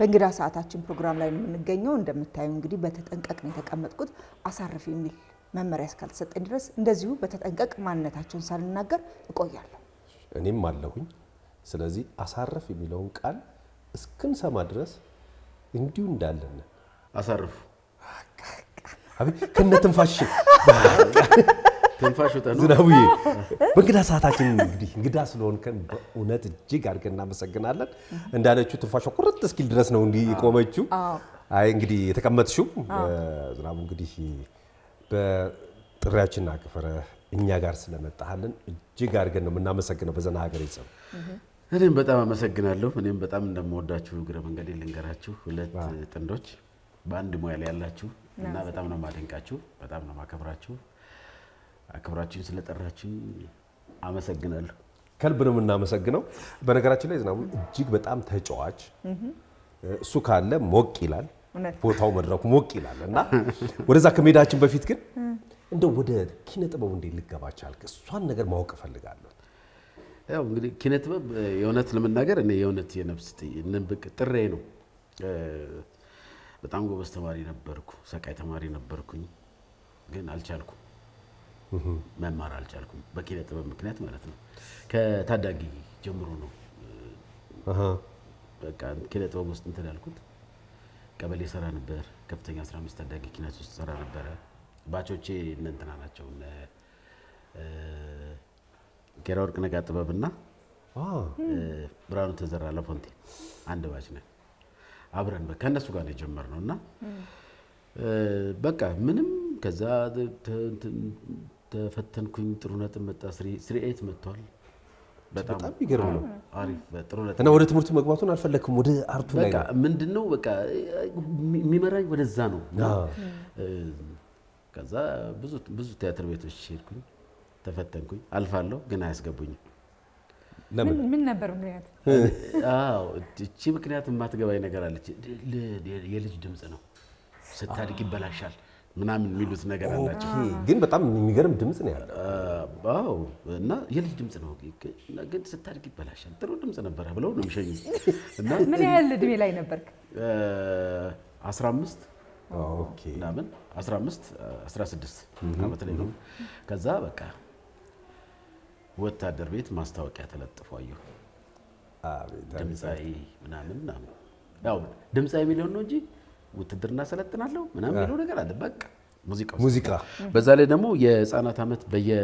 በእንግዳ ሰዓታችን ፕሮግራም ላይ ነው የምንገኘው። እንደምታዩ እንግዲህ በተጠንቀቅ ነው የተቀመጥኩት። አሳርፍ የሚል መመሪያ እስካልተሰጠኝ ድረስ እንደዚሁ በተጠንቀቅ ማንነታቸውን ሳልናገር እቆያለሁ። እኔም አለሁኝ። ስለዚህ አሳረፍ የሚለውን ቃል እስክንሰማ ድረስ እንዲሁ እንዳለን አሳርፉ። አቤት ከነ ትንፋሽ ትንፋሽ ውጠ ነው። ዝናቡዬ በእንግዳ ሰዓታችን እንግዲህ እንግዳ ስለሆንከን በእውነት እጅግ አድርገን እናመሰግናለን። እንዳለችው ትንፋሿ ቁርጥ እስኪል ድረስ ነው እንዲህ የቆመችው። አይ እንግዲህ የተቀመጥሽው ዝናቡ እንግዲህ በጥሪያችን አክብረ እኛ ጋር ስለመጣሃልን እጅግ አድርገን ነው የምናመሰግነው። በዘና ሀገር ይጸም እኔም በጣም አመሰግናለሁ። እኔም በጣም እንደምወዳችሁ እግረ መንገዴ ልንገራችሁ። ሁለት ጥንዶች በአንድ ሙያ ላይ ያላችሁ እና በጣም ነው ማደንቃችሁ፣ በጣም ነው ማከብራችሁ። አክብራችሁን ስለጠራችሁኝ አመሰግናለሁ። ከልብ ነው የምናመሰግነው። በነገራችን ላይ ዝናቡ እጅግ በጣም ተጫዋች፣ እሱ ካለ ሞቅ ይላል እውነት። ቦታው መድረኩ ሞቅ ይላል እና ወደዛ ከመሄዳችን በፊት ግን እንደው ወደ ኪነ ጥበቡ እንዴት ልገባ ቻልክ? እሷን ነገር ማወቅ እፈልጋለሁ። ያው እንግዲህ ኪነ ጥበብ የእውነት ለመናገር እኔ የእውነት የነፍስ ጥ- ንብቅ ጥሬ ነው። እ፣ በጣም ጎበዝ ተማሪ ነበርኩ፣ ሰቃይ ተማሪ ነበርኩኝ፣ ግን አልቻልኩም። መማር አልቻልኩም፣ በኪነ ጥበብ ምክንያት ማለት ነው። ከታዳጊ ጀምሮ ነው አሃ፣ በቃ ኪነ ጥበብ ውስጥ እንትን ያልኩት። ቀበሌ ሰራ ነበር፣ ከፍተኛ 15 ታዳጊ ኪነት ውስጥ ሰራ ነበረ። ባቾቼ እነ እንትና ናቸው እነ እ፣ ጌራ ወርቅ ነጋ ጥበብና አ፣ ብርሃኑ ተዘራ ለፎንቴ አንድ ባች ነን አብረን በ- ከእነሱ ጋር ነው የጀመርነው እና እ፣ በቃ ምንም ከዛ ተ- ተ- እንትን ተፈተንኩኝ ጥሩ ነጥብ መጣ ስሪ- ስሪ ኤት መጥቷል በጣም በጣም የሚገርም ነው። አሪፍ በጥሩ ነጥብ እና ወደ ትምህርቱ መግባቱን አልፈለግክም? ወደ አርቱ ላይ በቃ ነው? ምንድን ነው በቃ የሚመራኝ ወደዛ ነው እና አዎ። እ፣ ከዛ ብዙ ብዙ ቲያትር ቤቶች ሄድኩኝ ተፈተንኩኝ አልፋለሁ ግን አያስገቡኝም ለምን? ምን- ምን ነበር ምክንያት? አዎ እቺ ምክንያት የማትገባኝ ነገር አለች። ል- ል- የልጅ ድምፅ ነው ስታድግ ይበላሻል ምናምን የሚሉት ነገር አላቸው። ኦኬ፣ ግን በጣም የሚገርም ድምፅ ነው ያለው። አዎ እና የልጅ ድምፅ ነው እና ግን ስታድግ ይበላሻል። ጥሩ ድምፅ ነበረ ብለው ነው የሚሸኙ እና ምን ያህል እድሜ ላይ ነበርክ? እ፣ 15 ኦኬ፣ ምናምን 15 16 ዓመት ላይ ነው። ከዛ በቃ ወታደር ቤት ማስታወቂያ ተለጥፎ አየሁ። አቤት፣ አቤት። ድምፃዊ ምናምን ምናምን ያው ድምፃዊ የሚለውን ነው እንጂ ውትድርና ሰለጥናለሁ ምናምን የሚለው ነገር አለ። በቃ ሙዚቃ ውስጥ። ሙዚቃ በዛ ላይ ደግሞ የህፃናት ዓመት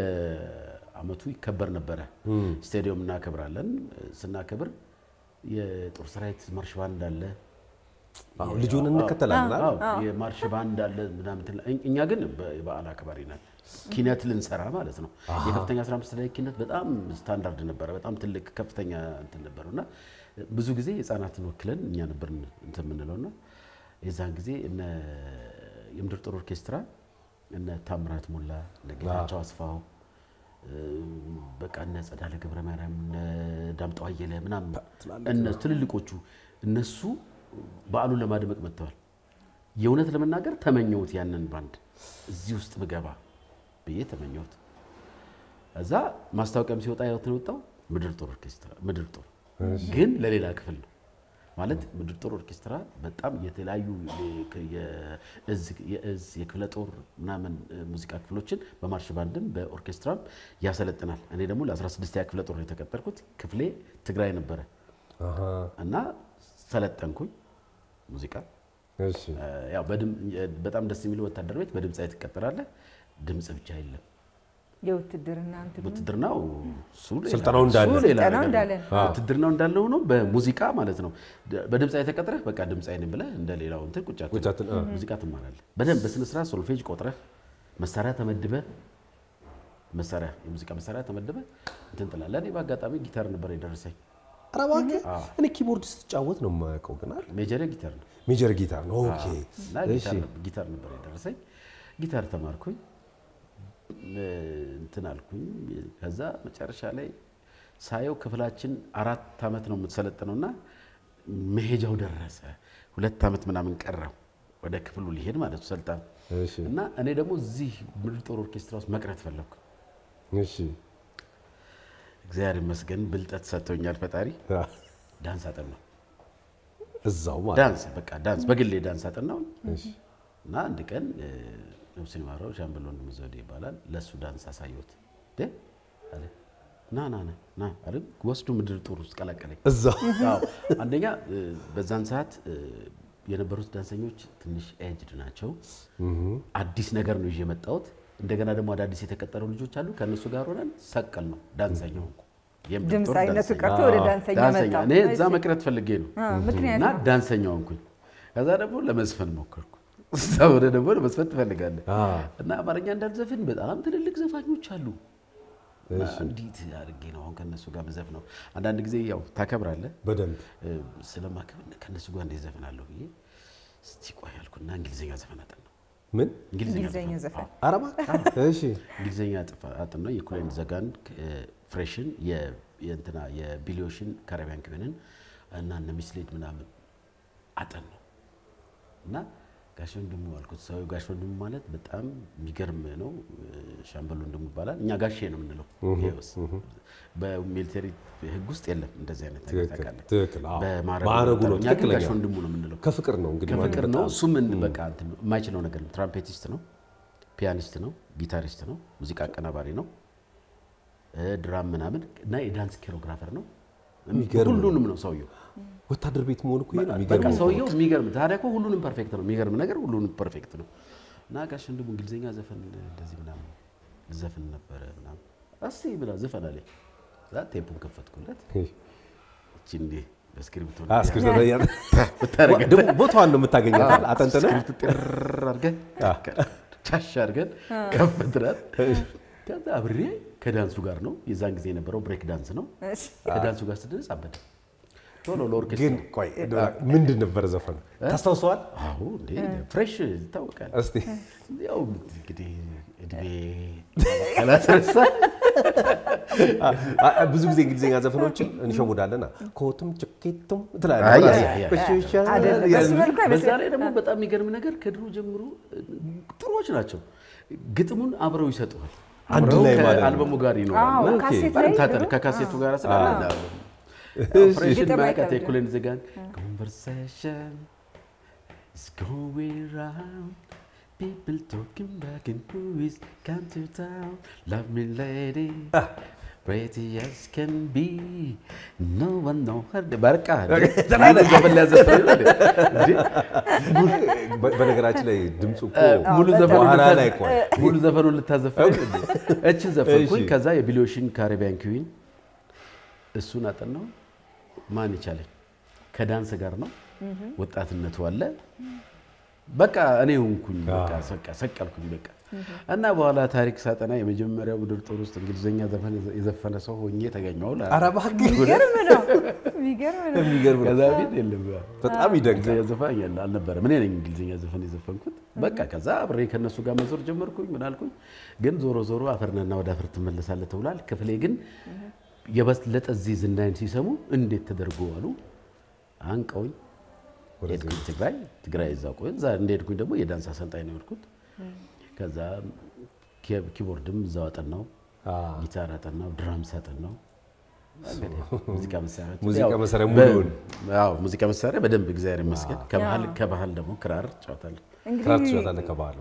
በየአመቱ ይከበር ነበረ። ስቴዲየም እናከብራለን። ስናከብር የጦር ሰራዊት ማርሽ ባንድ አለ። አዎ፣ ልጁን እንከተላለን አይደል? አዎ፣ የማርሽ ባንድ አለ ምናምን እንትን ላይ- እኛ ግን በ- የበዓል አክባሪ ነን። ኪነት ልንሰራ ማለት ነው። የከፍተኛ 15 ላይ ኪነት በጣም ስታንዳርድ ነበረ። በጣም ትልቅ ከፍተኛ እንትን ነበረው እና ብዙ ጊዜ ህፃናትን ወክለን እኛ ነበር እንትን የምንለው እና የዛን ጊዜ እነ የምድር ጦር ኦርኬስትራ እነ ታምራት ሞላ እነ ጌታቸው አስፋው እ፣ በቃ እነ ጸዳለ ገብረ ማርያም እነ ዳምጠው አየለ ምናምን እነ ትልልቆቹ እነሱ በዓሉን ለማድመቅ መጥተዋል። የእውነት ለመናገር ተመኘሁት ያንን ባንድ እዚህ ውስጥ ብገባ ብዬ ተመኘሁት። እዛ ማስታወቂያም ሲወጣ ያው የወጣው ምድር ጦር ኦርኬስትራ ምድር ጦር ግን ለሌላ ክፍል ነው ማለት ምድር ጦር ኦርኬስትራ በጣም የተለያዩ የ- የእዝ የእዝ የክፍለ ጦር ምናምን እ፣ ሙዚቃ ክፍሎችን በማርሽ ባንድም በኦርኬስትራም ያሰለጥናል። እኔ ደግሞ ለ16ኛ ክፍለ ጦር ነው የተቀጠርኩት። ክፍሌ ትግራይ ነበረ አሃ፣ እና ሰለጠንኩኝ ሙዚቃ እሺ። ያው በድም- በጣም ደስ የሚለው ወታደር ቤት በድምፃዊ ትቀጠራለህ። ድምፅ ብቻ የለም። የውትድርና እንትን ውትድርናው እሱ ሌላ- ስልጠናው እንዳለ። እሱ ሌላ ስልጠናው ነገር እንዳለ ነው። ውትድርናው እንዳለ ሆኖ በሙዚቃ ማለት ነው። ደ- በድምፃዊ ተቀጥረህ በቃ ድምፃዊ ነኝ ብለህ እንደ ሌላው እንትን ቁጭ አትልም። ቁጭ አትል- አ። ሙዚቃ ትማራለህ በደንብ በስነ ስርዓት ሶልፌጅ ቆጥረህ መሳሪያ ተመድበህ መሳሪያ የሙዚቃ መሳሪያ ተመድበህ እንትን ትላለህ። እኔ በአጋጣሚ ጊታር ነበር የደረሰኝ። ኧረ እባክህ እኔ ኪቦርድ ስትጫወት ነው የማያውቀው፣ ግን አይደል? ሜጀር ጊታር ነው ሜጀር ጊታር ነው። ኦኬ፣ እና እሺ። ጊታር- ጊታር ነበር የደረሰኝ። ጊታር ተማርኩኝ እ፣ እንትን አልኩኝ። ከዛ መጨረሻ ላይ ሳየው ክፍላችን አራት ዓመት ነው የምትሰለጥነው እና መሄጃው ደረሰ። ሁለት ዓመት ምናምን ቀረው ወደ ክፍሉ ሊሄድ ማለት ነው ሰልጣን እሺ፣ እና እኔ ደግሞ እዚህ ምድር ጦር ኦርኬስትራ ውስጥ መቅረት ፈለግኩ። እሺ። እግዚአብሔር ይመስገን ብልጠት ሰጥቶኛል ፈጣሪ። አ፣ ዳንስ አጠናሁ። እዛው ማለት ዳንስ በቃ ዳንስ በግሌ ዳንስ አጠናው እና አንድ ቀን እ፣ ነፍሱን ይማረው ሻምበል ወንድሙ ዘውዴ ይባላል። ለእሱ ዳንስ አሳየሁት እ አለ ና ና ና ና አለ ወስዶ ምድር ጦር ውስጥ ቀላቀለኝ። እዛው አዎ አንደኛ እ፣ በዛን ሰዓት እ፣ የነበሩት ዳንሰኞች ትንሽ ኤጅድ ናቸው። አዲስ ነገር ነው ይዤ የመጣሁት። እንደገና ደግሞ አዳዲስ የተቀጠሩ ልጆች አሉ። ከእነሱ ጋር ሆነን ሰቀል ነው ዳንሰኛ ሆንኩ። የምድር ጦር ድምፅ አይነቱ ዳንሰኛ። ቀርቶ ወደ ዳንሰኛ ዳንሰኛ መጣ። እኔ እዛ መቅረት ፈልጌ ነው ምክንያት እና ዳንሰኛ ሆንኩኝ። ከዛ ደግሞ ለመዝፈን ሞከርኩ። እዛ ወደ ደግሞ ለመዝፈን ትፈልጋለህ አ፣ እና አማርኛ እንዳልዘፍን በጣም ትልልቅ ዘፋኞች አሉ። እና እንዴት አድርጌ ነው አሁን ከእነሱ ጋር መዘፍ ነው? አንዳንድ ጊዜ ያው ታከብራለህ በደንብ እ፣ ስለማከብር ከእነሱ ጋር እንዴት ዘፍናለሁ ብዬ እስቲ ቆይ አልኩና እንግሊዝኛ ዘፈን አጠናሁ። ምን እንግሊዝኛ ዘፈን ዘፈን አረባ እሺ እንግሊዝኛ ጥፋ- አጥናሁ። የኩሌን ዘጋን ፍሬሽን የ- የእንትና የቢሊዮሽን ካሪቢያን ክብንን እና እነ ሚስሌድ ምናምን አጠናሁ እና ጋሽ ወንድሙ አልኩት። ሰው ጋሽ ወንድሙ ማለት በጣም የሚገርም ነው። ሻምበል ወንድሙ ይባላል። እኛ ጋሼ ነው የምንለው። ይኸውስ በሚሊተሪ ሕግ ውስጥ የለም እንደዚህ አይነት ነገር ትክክል ታውቃለህ። ትክክል አዎ በማዕረጉ ማዕረጉ ነው እኛ ግን ትክክለኛ ጋሽ ወንድሙ ነው የምንለው። ከፍቅር ነው እንግዲህ ከፍቅር ማለት ነው። በጣም እሱም ምን በቃ እንትን ነው፣ የማይችለው ነገር ነው። ትራምፔቲስት ነው፣ ፒያኒስት ነው፣ ጊታሪስት ነው፣ ሙዚቃ አቀናባሪ ነው፣ እ ድራም ምናምን እና የዳንስ ኮሪዮግራፈር ነው። የሚገርም ነው። ሁሉንም ነው ሰውየው። ወታደር ቤት መሆን እኮ ይሄ ነው በቃ የሚገርመው ሰውየው የሚገርም ታዲያ እኮ ሁሉንም ፐርፌክት ነው። የሚገርም ነገር ሁሉንም ፐርፌክት ነው። እና ጋሽ ወንድሙ እንግሊዝኛ ዘፈን እንደዚህ ምናምን ዘፈን ነበረ ምናምን እስቲ ብላ ዘፈን አለኝ። እዛ ቴፑን ከፈትኩለት እቺ እንዲህ በስክሪፕቶ አ፣ እስክሪብቶ ላይ ያለ- ብታረገ ደግሞ ቦታዋን ነው የምታገኛት አጠንጥነ ስክሪፕት ጥር አድርገን ቻሽ አድርገን ከፍትናል። ከዛ አብሬ ከዳንሱ ጋር ነው የዛን ጊዜ የነበረው ብሬክ ዳንስ ነው። እሺ። ከዳንሱ ጋር ስትደርስ አበደ ቶሎ ለኦርኬስትራ ግን ቆይ ምንድን ነበረ ዘፈኑ ታስታውሰዋል አዎ እንዴ ፍሬሽ ይታወቃል። እስቲ ያው እንግዲህ እድሜ ካላስረሳ አ- አ- ብዙ ጊዜ እንግሊዝኛ ዘፈኖችን እንሸውዳለና ኮቱም ጭኬቱም አይ፣ ትላለህ አይ፣ አይ፣ አይ። እሺ፣ እሺ፣ አይደለም፣ በሱ መልኩ በዛ አይመስለኝም። ላይ ደግሞ በጣም የሚገርም ነገር ከድሮ ጀምሮ ጥሩዎች ናቸው። ግጥሙን አብረው ይሰጡሃል። አንድ አብረው ላይ ማለት ነው። ከአልበሙ ጋር ይኖራል። አዎ፣ ኦኬ። ካሴት በጣም ላይ ታጠር ድሮ? ከካሴቱ ጋር ስላለ ፍሬሽን ግጥም ማያውቃት አይከብድም። የኩሌን ዘጋን conversation is going round people talking back and who is come to town love me lady pretty as can be no one know her በቃ ዘፈን ሊያዘፍን ነው እንዴ? በ- በነገራችን ላይ ድምፁ እኮ ሙሉ ዘፈኑ በኋላ ልታዘ- ላይ ቆይ ሙሉ ዘፈኑን ልታዘፍን እችን ዘፈንኩኝ። እሺ። ከዛ የቢሊዮሽን ካሪቢያን ኩዊን እሱን አጠናው። ማን ይቻለኝ ከዳንስ ጋር ነው። ወጣትነቱ አለ። በቃ እኔ ሆንኩኝ። በቃ ሰቃ ሰቀልኩኝ። በቃ እና በኋላ ታሪክ ሳጠና የመጀመሪያው ምድር ጦር ውስጥ እንግሊዝኛ ዘፈን የዘፈነ ሰው ሆኜ ተገኘሁ። ኧረ እባክህ የሚገርም ነው። የሚገርም ነው። የሚገርም ነው ከዛ ፊት የለም በጣም ይደንቃል እንግሊዝኛ ዘፈን ያለ አልነበረም። እኔ ነኝ እንግሊዝኛ ዘፈን የዘፈንኩት። በቃ ከዛ አብሬ ከነሱ ጋር መዞር ጀመርኩኝ። ምን አልኩኝ ግን ዞሮ ዞሮ አፈርነና ወደ አፈር ትመለሳለህ ተብሏል። ክፍሌ ግን የበለጠ እዚህ ዝናይን ሲሰሙ እንዴት ተደርጎ አሉ አንቀውኝ ሄድኩኝ ትግራይ ትግራይ እዛ ቆይ እዛ እንደሄድኩኝ ደግሞ የዳንስ አሰልጣኝ ነው የሄድኩት። ከዛ ኪ- ኪቦርድም እዛው አጠናው፣ ጊታር አጠናው፣ ድራምስ አጠናው። እንግዲህ ሙዚቃ መሳሪያዎች ሙዚቃ ያው መሳሪያ በ- ሙሉውን? አዎ ሙዚቃ መሳሪያ በደንብ እግዚአብሔር ይመስገን። ከባህል ከባህል ደግሞ ክራር እጫወታለሁ። ክራር እንግዲህ ትችላለህ ከባህሉ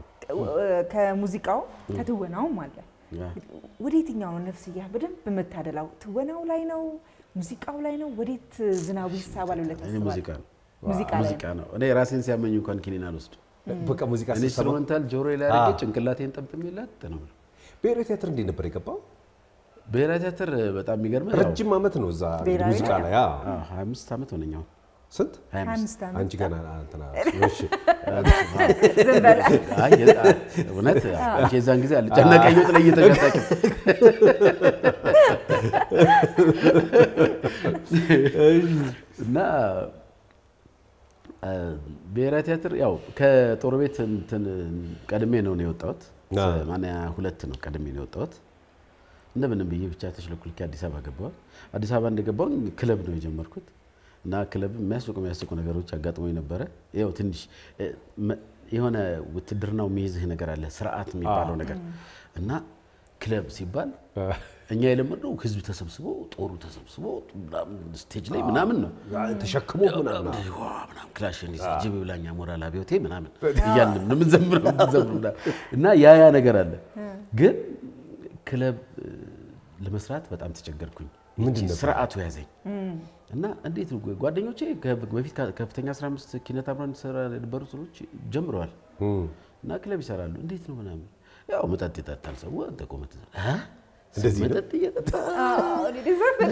ከሙዚቃው ከትወናውም አለ። ያ። ወደ የትኛው ነው ነፍስያ በደንብ የምታደላው? ትወናው ላይ ነው? ሙዚቃው ላይ ነው? ወዴት ዝናቡ ይሳባል ብለህ እኔ ታስባለህ? ሙዚቃ ነው ሙዚቃ ላይ ሙዚቃ ነው። እኔ ራሴን ሲያመኝ እንኳን ኪኒን አልወስድም። በቃ ሙዚቃ ስትሰማ ኢንስትሩመንታል ጆሮ ላይ አድርጌ ጭንቅላቴን ጠምጥሜላት ነው የምለው። ብሔራዊ ቲያትር እንዴት ነበር የገባው ብሔራዊ ቲያትር በጣም የሚገርም ያው ረጅም ዓመት ነው እዛ እንግዲህ ብሔራዊ ሙዚቃ ላይ አዎ። አዎ፣ 25 ዓመት ሆነኝ አሁን ስንት 25 25 ዓመት አንቺ ገና እንትና እሺ ዝም በል። አይ የ- እውነት አንቺ የዛን ጊዜ አልጨነቀኝ ወጥ ላይ እየተጋጣቂ እና አ፣ ብሔራዊ ቲያትር ያው ከጦር ቤት እንትን ቀድሜ ነው ነው የወጣሁት። አ። ሰማንያ ሁለት ነው ቀድሜ ነው የወጣሁት። እንደምንም ብዬ ብቻ ተሽለኩልኬ አዲስ አበባ ገባሁ። አዲስ አበባ እንደገባሁ ክለብ ነው የጀመርኩት እና ክለብ የሚያስቁ የሚያስቁ ነገሮች አጋጥሞኝ ነበረ። ያው ትንሽ እ፣ መ- የሆነ ውትድርናው የሚይዝህ ነገር አለ፣ ስርዓት የሚባለው ነገር እና ክለብ ሲባል እኛ የለመድነው ህዝብ ተሰብስቦ ጦሩ ተሰብስቦ ምናምን ስቴጅ ላይ ምናምን ነው ተሸክሞ ምናምን ዋ ምናምን ክላሽ እንዲህ ጅብ ብላኛ ሞራል አብዮቴ ምናምን እያልን ነው የምንዘምረው የምንዘምረው ምናምን። እና ያ ያ ነገር አለ። ግን ክለብ እ፣ ለመስራት በጣም ተቸገርኩኝ። ምንድን ይቺ ነበር? ስርዓቱ ያዘኝ እና እንዴት ነው ጓደኞቼ ከ- በፊት ከ- ከፍተኛ 15 ኪነት አብረን ሰራ የነበሩ ሰዎች ጀምረዋል እና ክለብ ይሰራሉ። እንዴት ነው ምናምን ያው መጠጥ ይጠጣል ሰው አንተ እኮ መጠጥ አ? እንደዚህ ነው? መጠጥ እየጠጣ ዘፈን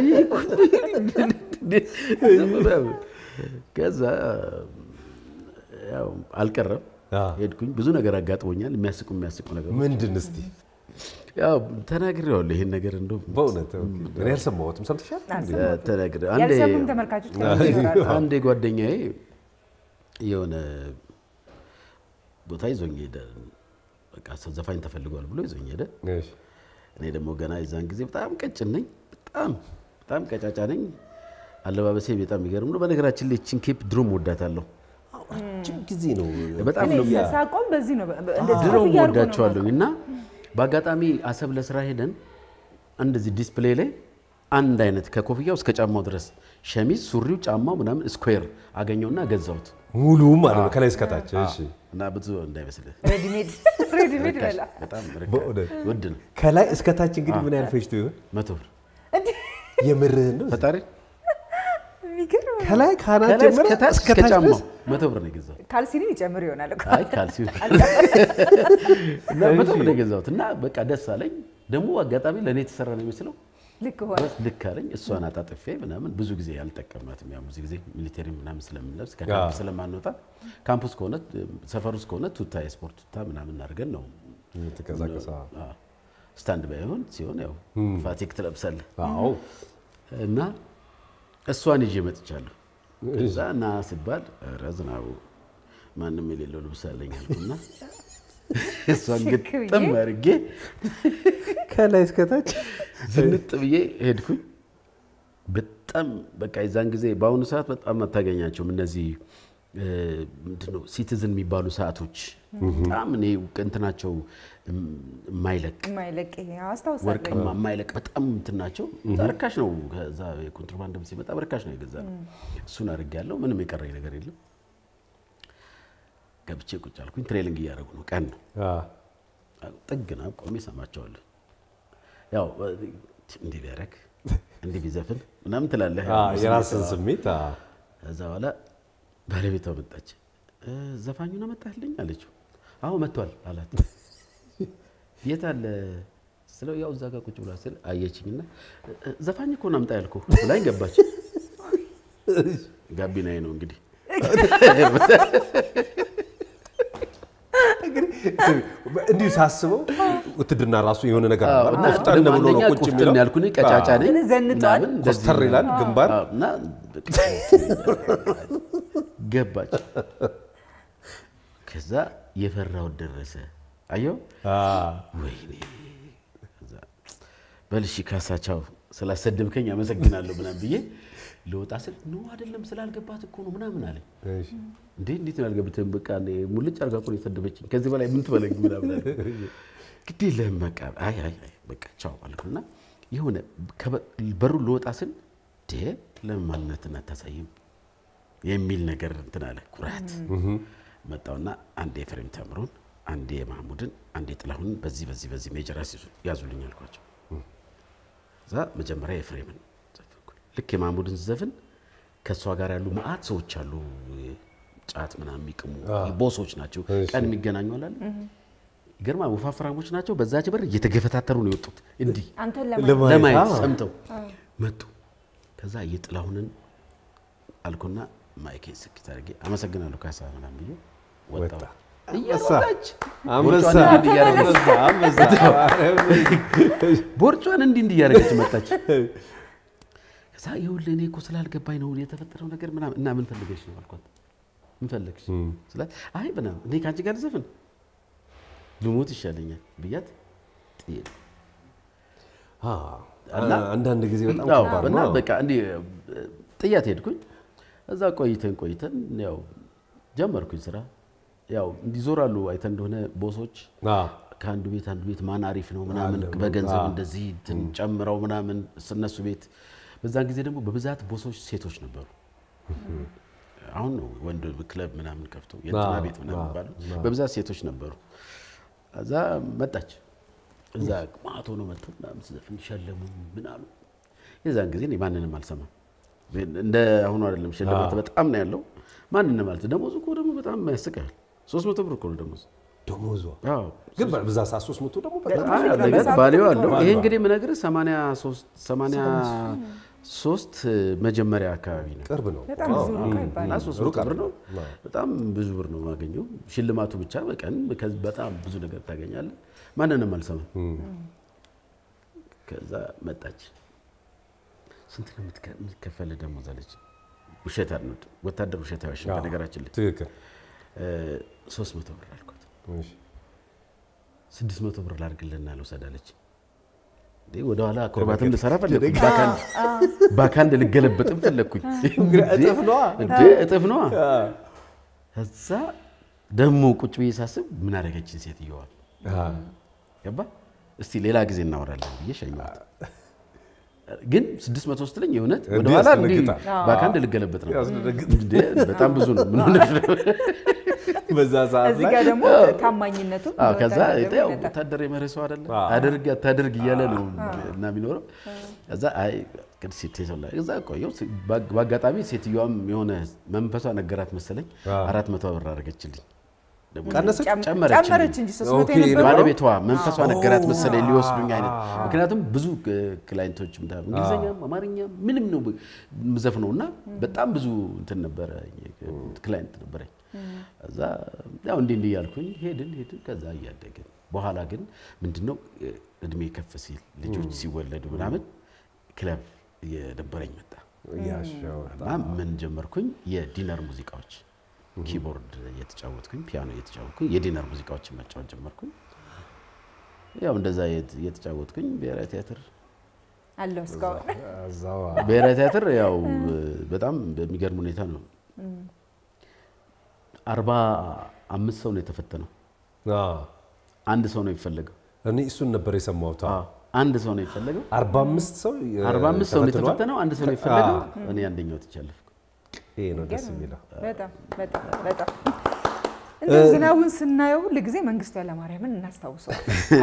ከዛ ያው አልቀረም አዎ። ሄድኩኝ። ብዙ ነገር አጋጥሞኛል። የሚያስቁ የሚያስቁ ነገር ምንድን እስቲ ያው ተናግሬዋለሁ። ይሄን ነገር እንደው በእውነት እኔ አልሰማሁትም። ሰምተሻል? ተናግሬ አንዴ ያልሰሙም ተመልካቾች ከምን ይኖራሉ? አንዴ ጓደኛዬ የሆነ ቦታ ይዞኝ ሄደ። በቃ ሰው ዘፋኝ ተፈልጓል ብሎ ይዞኝ ሄደ። እሺ። እኔ ደግሞ ገና የዛን ጊዜ በጣም ቀጭን ነኝ፣ በጣም በጣም ቀጫጫ ነኝ። አለባበሴ በጣም የሚገርም ነው። በነገራችን ላይ ቺን ኬፕ ድሮም ወዳታለሁ። ረጅም ጊዜ ነው በጣም እኔ ነው ሳቆም በዚህ ነው እንደዚህ ድሮም ኮፍያ አድርጎ ነው ወዳቸዋለሁ እና በአጋጣሚ አሰብ ለስራ ሄደን እንደዚህ ዲስፕሌይ ላይ አንድ አይነት ከኮፍያው እስከ ጫማው ድረስ ሸሚዝ፣ ሱሪው፣ ጫማው ምናምን ስኩዌር አገኘውና ገዛሁት ሙሉ ማለት ነው ከላይ እስከታች። እሺ። እና ብዙ እንዳይመስልህ ሬዲሜድ ሬዲሜድ በላ በጣም በእውነት? ውድ ነው። ከላይ እስከታች እንግዲህ ምን ያህል ፈጅቶ ይሆን? መቶ ብር እንዴ የምርህን ነው? ፈጣሪ የሚገርም ከላይ ካናት ከላይ ጀምሮ እስከታች እስከ እስከታች ጫማው ድረስ መቶ ብር ነው የገዛሁት። ካልሲንም ይጨምር ይሆናል እኮ። አይ ካልሲ እና መቶ ብር ነው የገዛሁት እና በቃ ደስ አለኝ። ደግሞ አጋጣሚ ለእኔ የተሰራ ነው የሚመስለው ልክ ሆነ። ልክ አለኝ። እሷን አጣጥፌ ምናምን ብዙ ጊዜ አልጠቀማትም። ያው ብዙ ጊዜ ሚሊቴሪ ምናምን ስለምንለብስ ከካምፕ ስለማንወጣ ካምፕ ውስጥ ከሆነ ሰፈር ውስጥ ከሆነ ቱታ የስፖርት ቱታ ምናምን አድርገን ነው ተቀዛቀሰ። አዎ። ስታንድ ባይሆን ሲሆን ያው ፋቲክ ትለብሳለህ አዎ እና እሷን ይዤ መጥቻለሁ። እዛ ና ሲባል ኧረ ዝናቡ ማንም የሌለው ልብስ አለኝ አልኩና እሷን ሽክ ብዬ? ግጥም አድርጌ ከላይ እስከታች ዝንጥ ብዬ ሄድኩኝ። በጣም በቃ የዛን ጊዜ በአሁኑ ሰዓት በጣም አታገኛቸውም እነዚህ እ፣ ምንድን ነው ሲቲዝን የሚባሉ ሰዓቶች በጣም እኔ እንትናቸው የማይለቅ የማይለቅ ይሄ አስታውሳለሁ። ወርቅማ የማይለቅ በጣም እንትን ናቸው። እዛ ርካሽ ነው። ከዛ የኮንትሮባንድም ሲመጣ በርካሽ ነው የገዛ ነው። እሱን አድርጌያለሁ። ምንም የቀረኝ ነገር የለም። ገብቼ ቁጭ አልኩኝ። ትሬሊንግ እያደረጉ ነው። ቀን ነው። ጥግ ነው ቆሜ እሰማቸዋለሁ። ያው እንዲህ ቢያደርግ እንዲህ ቢዘፍን ምናምን ትላለህ። የራስን ስሜት አ፣ ከዛ በኋላ ባለቤቷ መጣች። እ፣ ዘፋኙን አመጣልኝ አለችው። አዎ መጥቷል አላት። የት አለ ስለው ያው እዛ ጋር ቁጭ ብላ ስል አየችኝና እ፣ ዘፋኝ እኮ ነው አምጣ ያልኩህ ብላኝ ገባች። ጋቢናዬ ነው እንግዲህ እንዲሁ ሳስበው ውትድርና ራሱ የሆነ ነገር አዎ፣ አለ። እና ቆፍጠን ደግሞ ብሎ ነው አንደኛ ቁጭ ቁፍጥን የሚለው። ያልኩ እኔ ቀጫጫ ነኝ ግን ዘንጧል። ምናምን እንደዚህ ኮስተር ይላል ግንባር። አዎ፣ እና ገባች። ከዛ የፈራሁት ደረሰ። አየው አ፣ ወይኔ ከዛ በልሺ ካሳቻው ስላሰደብከኝ አመሰግናለሁ ምናምን ብዬ ልወጣ ስል ኖ አይደለም ስላልገባት እኮ ነው ምናምን አለኝ። እሺ። እንዴ እንዴት ነው ያልገብትህም? በቃ እኔ ሙልጭ አድርጋ እኮ ነው የሰደበችኝ። ከዚህ በላይ ምን ትበለኝ ምናምን አለ። ግድ የለህም በቃ አይ አይ አይ በቃ ቻው አልኩና የሆነ ከበ- በሩን ልወጣ ስል ዴ ለምን ማንነትን አታሳይም የሚል ነገር እንትን አለ ኩራት መጣውና አንዴ የፍሬም ተምሮን አንዴ የማህሙድን አንዴ ጥላሁንን በዚህ በዚህ በዚህ ሜጀር አስይዙ ያዙልኝ አልኳቸው። እዛ መጀመሪያ የፍሬምን ዘፈንኩኝ። ልክ የማህሙድን ዘፍን ከእሷ ጋር ያሉ መዓት ሰዎች አሉ፣ ጫት ምናምን የሚቅሙ ቦሶች ናቸው። ቀን የሚገናኙ አላለ ግርማ ወፋፍራሞች ናቸው። በዛች በር እየተገፈታተሩ ነው የወጡት እንዲህ አንተን ለማየት፣ ለማየት ለማየት አዎ። ሰምተው መጡ። ከዛ የጥላሁንን አልኩና ማይኬን ስኪት አድርጌ አመሰግናለሁ ካሳ ምናምን ብዬ ወጣሁ። ወጣ። እየሮጠች አንበሳ ቦርጯን እንዲህ እያደረገች አንበሳ ቦርጯን እንዲህ እንዲህ እያደረገች መጣች። ከዛ ይኸውልህ እኔ እኮ ስላልገባኝ ነው የተፈጠረው ነገር ምናምን እና ምን ፈልገሽ ነው አልኳት። ምን ፈለግሽ ስላት አይ ምናምን እኔ ከአንቺ ጋር ዘፍን ልሞት ይሻለኛል ብያት ጥዬ አ፣ እና- አንዳንድ ጊዜ በጣም አዎ፣ ከባድ እና ነው። በቃ እንዲህ ጥያት ሄድኩኝ። እዛ ቆይተን ቆይተን ያው ጀመርኩኝ ስራ። ያው እንዲዞራሉ አይተን እንደሆነ ቦሶች አ፣ ከአንዱ ቤት አንዱ ቤት ማን አሪፍ ነው ምናምን በገንዘብ እንደዚህ እንትን ጨምረው ምናምን እነሱ ቤት በዛን ጊዜ ደግሞ በብዛት ቦሶች ሴቶች ነበሩ። አሁን ነው ወንድ ክለብ ምናምን ከፍቶ የእንትና አዎ፣ ቤት ምናምን አዎ፣ ባሉ በብዛት ሴቶች ነበሩ። እዛ መጣች እዛ ማቶ ነው መጥቶ ምናምን ስዘፍን ሸለሙ ምን አሉ። የዛን ጊዜ እኔ ማንንም አልሰማም። እንደ አሁኑ አይደለም ሽልማት በጣም ነው ያለው። ማንንም አልሰማም። ደሞዙ እኮ ደግሞ በጣም ያስቃል። ሶስት መቶ ብር እኮ ነው ደሞዝ። ደሞዟ አዎ ግን በዛ ሰዓት ሶስት መቶ ደግሞ በጣም አይ፣ በጣም ነገር በሰዓቱ ባሌው ቁጥር አለው። ነው። ይሄ እንግዲህ የምነግርህ 83 83 መጀመሪያ አካባቢ ነው። ቅርብ ነው። በጣም ብዙ ነው እኮ እና ይባላል። ሶስት ሩቅ መቶ ብር ነው። አይደለም። በጣም ብዙ ብር ነው የማገኘው። ሽልማቱ ብቻ በቀን ከዚህ በጣም ብዙ ነገር ታገኛለህ። ማንንም አልሰማም። ከዛ መጣች። ስንት ነው የምትከ- የምትከፈልህ ደሞዝ አለች። ውሸት አልነድ ወታደር ውሸት አይዋሽም። አዎ፣ በነገራችን ላይ ትክክል። ሶስት መቶ ብር አልኳት። እሺ። ስድስት መቶ ብር ላድርግልና ልውሰድ አለች። እንዴ ወደ ኋላ አክሮባትም ልሰራ ፈለግኩኝ። ባካንድ ልገለበጥም ፈለግኩኝ። እጥፍ ነዋ። እንዴ እጥፍ ነዋ። ከዛ ደግሞ ቁጭ ብዬ ሳስብ ምን አደረገችን ሴትየዋ አዎ። ገባ እስቲ ሌላ ጊዜ እናወራለን ብዬ ሸኘኋት። ግን ስድስት መቶ ስትለኝ የእውነት እንዲህ ወደኋላ እንዲህ ያስደነግጣል። ባካንድ ልገለበጥ ነው። ያስደነግጥ። እንዴ በጣም ብዙ ነው። ምን ሆነሽ ነው? በዛ ሰዓት እዚህ ላይ ጋር ደግሞ ታማኝነቱ አዎ፣ ከዛ በወታደሩ ያው ይመጣል። ወታደር የመርህ ሰው አይደለ አዎ። አድርግ አታድርግ እያለ ነው እና የሚኖረው። ከዛ አይ ቅድስ ሴት ላይ እዛ ቆየሁ። በአጋጣሚ ሴትዮዋም የሆነ መንፈሷ ነገራት መሰለኝ አዎ። አራት መቶ ብር አደረገችልኝ። ደግሞ ቀነሰች? ጨም- ጨመረችልኝ። ጨመረች እንጂ ሶስት መቶ ኦኬ፣ የነበረው ባለቤቷ መንፈሷ ነገራት መሰለኝ ሊወስዱኝ አይነት። ምክንያቱም ብዙ ክላይንቶች እንግሊዝኛ፣ አማርኛ ምንም ነው ምዘፍነው እና በጣም ብዙ እንትን ነበረ ክላይንት ነበረኝ። እዛ ያው እንዲህ እንዲህ እያልኩኝ ሄድን ሄድን። ከዛ እያደግን በኋላ ግን ምንድነው እድሜ ከፍ ሲል ልጆች ሲወለዱ ምናምን ክለብ እየደበረኝ መጣ ያሻው እና ምን ጀመርኩኝ የዲነር ሙዚቃዎች ኪቦርድ እየተጫወትኩኝ ፒያኖ እየተጫወትኩኝ የዲነር ሙዚቃዎችን መጫወት ጀመርኩኝ። ያው እንደዛ የት- እየተጫወትኩኝ ብሔራዊ ቲያትር አለው እስካሁን እዛው ብሔራዊ ቲያትር ያው በጣም በሚገርም ሁኔታ ነው። አርባ አምስት ሰው ነው የተፈተነው። አዎ። አንድ ሰው ነው የሚፈለገው። እኔ እሱን ነበር የሰማሁት። አዎ። አንድ ሰው ነው የሚፈለገው። አርባ አምስት ሰው እ, አርባ አምስት ሰው ነው ተፈትኗል። የተፈተነው። አንድ ሰው ነው የሚፈለገው። እኔ አንደኛው ትቻለፍ ይሄ ነው ደስ የሚለው። በጣም በጣም በጣም እንደ ዝናቡን ስናየው ሁል ጊዜ መንግስቱ ኃይለማርያምን እናስታውሰዋል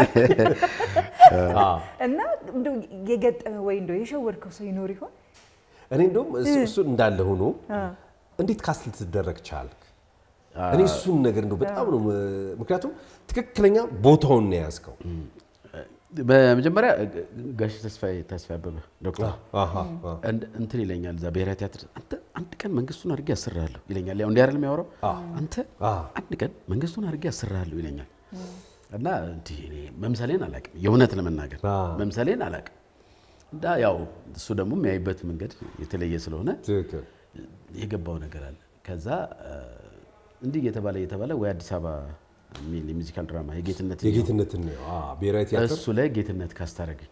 አዎ። እና እንደው የገጠመ ወይ እንደው የሸወድከው ሰው ይኖር ይሆን? እኔ እንደውም እሱ እሱ እንዳለ ሆኖ እንዴት ካስት ልትደረግ ቻልክ? እኔ እሱን ነገር እንደው በጣም ነው ም- ምክንያቱም ትክክለኛ ቦታውን ነው የያዝከው። በመጀመሪያ ጋሽ ተስፋዬ ተስፋዬ አበበ ዶክተር አሃ፣ አሃ። እንድ- እንትን ይለኛል እዛ ብሔራዊ ቲያትር አንተ አንድ ቀን መንግስቱን አድርጌ አስራለሁ ይለኛል። ያው እንዲህ አይደል የሚያወራው አንተ አ። አንድ ቀን መንግስቱን አድርጌ አስራለሁ ይለኛል። እና እንዲህ እኔ መምሰሌን አላውቅም፣ የእውነት ለመናገር አ። መምሰሌን አላውቅም። እና ያው እሱ ደግሞ የሚያይበት መንገድ የተለየ ስለሆነ ትክክል። የገባው ነገር አለ። ከዛ እ፣ እንዲህ እየተባለ እየተባለ ወይ አዲስ አበባ የሚል የሙዚካል ድራማ የጌትነት የጌትነትን ነው አ፣ ብሔራዊ ቲያትር እሱ ላይ ጌትነት ካስታረገኝ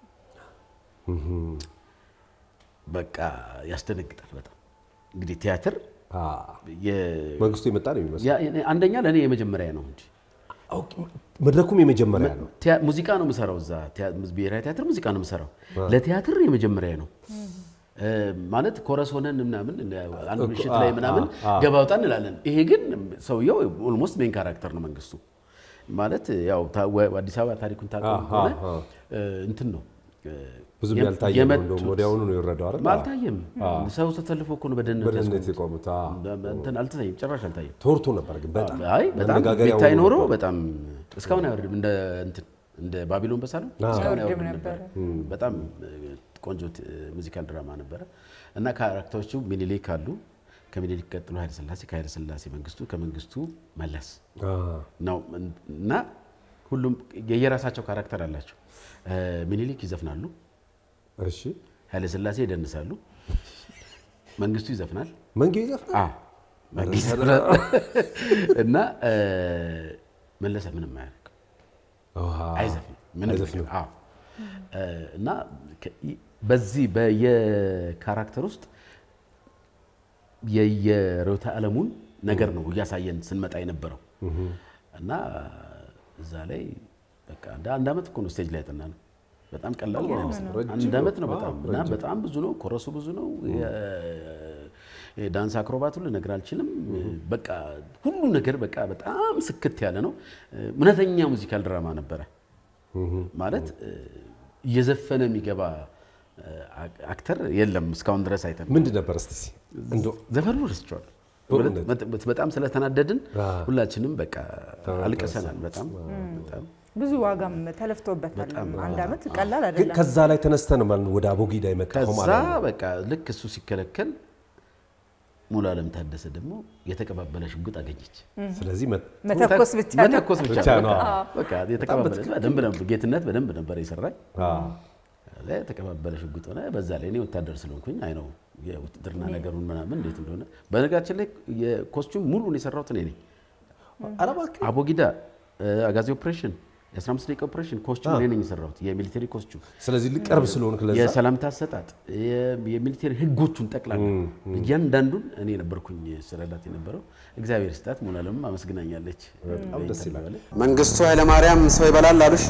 በቃ ያስደነግጣል በጣም እንግዲህ ቲያትር አ፣ የ- መንግስቱ የመጣ ነው የሚመስለው። ያ- አንደኛ ለእኔ የመጀመሪያ ነው እንጂ ኦኬ፣ መድረኩም የመጀመሪያ ነው። ቲያ- ሙዚቃ ነው የምሰራው እዛ ቲያ- ብሔራዊ ቲያትር ሙዚቃ ነው የምሰራው ለቲያትር የመጀመሪያ ነው እ፣ ማለት ኮረስ ሆነን ምናምን አንድ ምሽት ላይ ምናምን ገባ ወጣ እንላለን። ይሄ ግን ሰውየው ኦልሞስት ሜን ካራክተር ነው መንግስቱ ማለት ያው ታ- ወ- አዲስ አበባ ታሪኩን ታውቀው አሃ፣ ከሆነ አሃ። እ፣ እንትን ነው እ፣ ብዙም የም- ያልታየ ነው። የመጡት- እንደውም ወዲያውኑ ነው የወረደው አይደል? አልታየም። ሰው ተሰልፎ እኮ ነው በደህንነት በደህንነት ያስቆሙት። የቆሙት አ፣ እንትን አልታየም፣ ጭራሽ አልታየም። ተወርቶ ነበር ግን በጣም አይ በጣም መነጋገሪያ ቢታይ ሆኖ ኖሮ ነበር። በጣም እስካሁን አይወርድም። እንደ እንትን እንደ ባቢሎን በሳሎን እስካሁን አይወርድም አይወርድም ነበር። በጣም እ፣ ቆንጆ ት- ሙዚካል ድራማ ነበረ እና ካራክተሮቹ ሚኒሊክ አሉ። ከሚኒሊክ ቀጥሎ ኃይለ ሥላሴ፣ ከኃይለ ሥላሴ መንግስቱ፣ ከመንግስቱ መለስ አ፣ ነው እና ሁሉም የየራሳቸው ካራክተር አላቸው። እ፣ ሚኒሊክ ይዘፍናሉ፣ እሺ ኃይለ ሥላሴ ይደንሳሉ፣ መንግስቱ ይዘፍናል። መንጌ ይዘፍናል። አዎ መንግስት እና እ፣ መለሰ ምንም አያደርግም አሃ፣ አይዘፍንም ምንም አይዘፍንም። ነገር። አዎ እ፣ እና ከ- በዚህ በየካራክተር ውስጥ የየርዕዮተ ዓለሙን ነገር ነው እያሳየን ስንመጣ የነበረው እና እዛ ላይ በቃ እንደ አንድ ዓመት እኮ ነው ስቴጅ ላይ ያጠና ነው። በጣም ቀላል ነው አይመስልም። ረጅም አንድ ዓመት ነው ነው። በጣም አዎ፣ እና ረጅም። በጣም ብዙ ነው። ኮረሱ ብዙ ነው። የዳንስ አክሮባቱን ልነግር አልችልም። በቃ ሁሉ ነገር በቃ በጣም ስክት ያለ ነው። እውነተኛ ሙዚካል ድራማ ነበረ ማለት እየዘፈነ የሚገባ አክተር የለም እስካሁን ድረስ አይተን ምንድን ነበር እስቲ እንደው ዘፈኑ ረስቸዋል። በእውነት? በጣም ስለተናደድን አዎ። ሁላችንም በቃ አልቅሰናል። በጣም በጣም ብዙ ዋጋም ተለፍቶበታል። አንድ ዓመት ቀላል ግን አይደለም። ከዛ ላይ ተነስተ ነው ማለት ነው ወደ አቦጊዳ የመጣው ከዛ ማለት ነው። በቃ ልክ እሱ ሲከለከል ሙሉ አለም ታደሰ ደግሞ የተቀባበለ ሽጉጥ አገኘች። ስለዚህ መ- መተኮስ ብቻ ነው። መተኮስ ብቻ ብቻ ነው። በቃ በቃ የተቀባበለ በደንብ ነበር ጌትነት በደንብ ነበር የሰራኝ። አዎ። ከዛ የተቀባበለ ሽጉጥ ሆነ። በዛ ላይ እኔ ወታደር ስለሆንኩኝ አይ ነው የውትድርና ነገሩን ምናምን እንዴት እንደሆነ በነገራችን ላይ የኮስቹም ሙሉን የሰራሁት እኔ ነኝ። ኧረ እባክህ አቦጊዳ፣ አጋዚ ኦፕሬሽን፣ የ15 ደቂቃ ኦፕሬሽን ኮስቹም እኔ ነኝ የሰራሁት የሚሊተሪ ኮስቹም ስለዚህ ልቀርብ ስለሆንክ ለዛ የሰላምታ አሰጣጥ የ- የሚሊቴሪ ህጎቹን ጠቅላላ እያንዳንዱን እኔ ነበርኩኝ ስረዳት የነበረው። እግዚአብሔር ስጣት ሙሉዓለምም አመስግናኛለች። በጣም ደስ ይላል። መንግስቱ ኃይለማርያም ሰው ይበላል አሉሽ?